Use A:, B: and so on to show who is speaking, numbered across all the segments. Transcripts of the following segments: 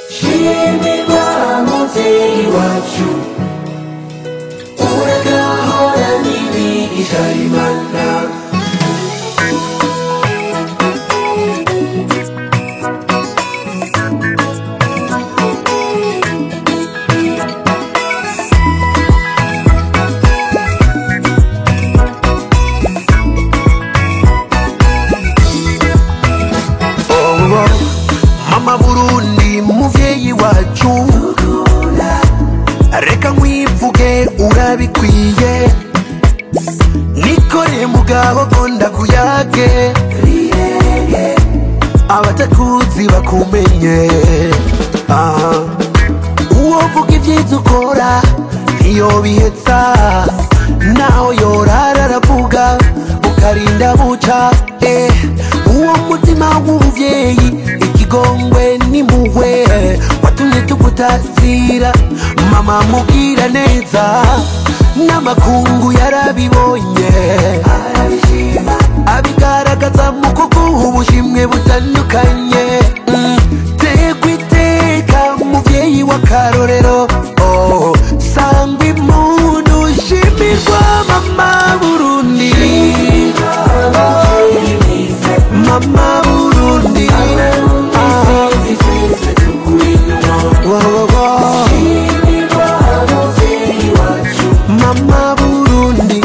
A: shimirwa muvyeyi wacu uragahora n'imigisha y'imana
B: Oh, mama burundi muvyeyi wacu reka nkwivuge urabikwiye nikore mugabo ko ndakuyage abatakuzi bakumenye Aha. uwo vuga ibyiza ukora iyo bihetsa naho yorara aravuga ukarinda buca eh. uwo mutima w'umuvyeyi ikigongwe n'impuhwe watumye tugutazira mama mubwira neza n'amakungu yarabibonye abigaragaza mu kuguha ubushimwe butandukanye Mm. tegwa iteka muvyeyi w'akarorero oh. sangwa impundu shimirwa mama burundi mama burundi Ah. Wo, wo, wo. mama burundi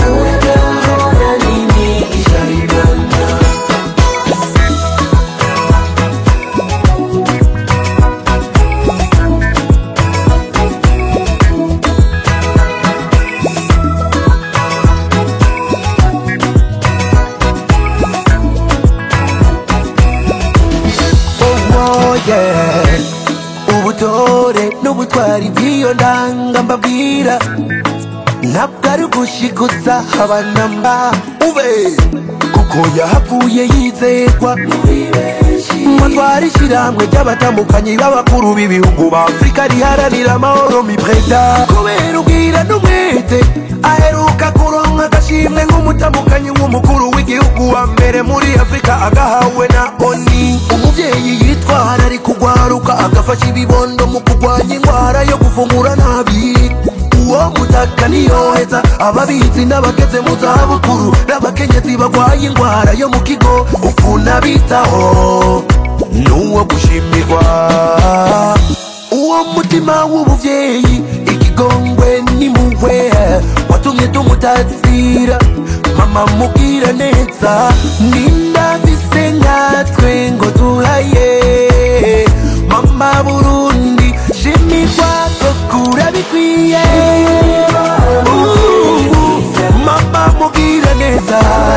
B: oh, yeah. ubutore n'ubutwari bw'iyo ndanga mbabwira ntabwo ari ugushiguza abanamba ube kuko yahavuye yizerwa matwara ishyirahamwe ry'abatambukanyi b'abakuru b'ibihugu ba afurika riharanira amahoro mipreda kubera ubwira n'umwete aheruka kuronka agashimwe nk'umutamukanyi w'umukuru w'igihugu wa mbere muri afurika agahawe na oni umuvyeyi yitwara ari kugwaruka agafasha ibibondo mu kurwanya indwara yo gufungura nabi uwo mutaka niyoheza ababizi n'abageze mu zabukuru n'abakenyezi bagwaye indwara yo mu kigo ukuntu abitaho n'uwo gushimirwa uwo mutima w'ubuvyeyi ikigongwe n'impuhwe watumye tumutazira mama mubwira neza nindafise nkatwe ngo duhaye mama burundi shimirwa kokura bikwiye Uh, mama mubwira neza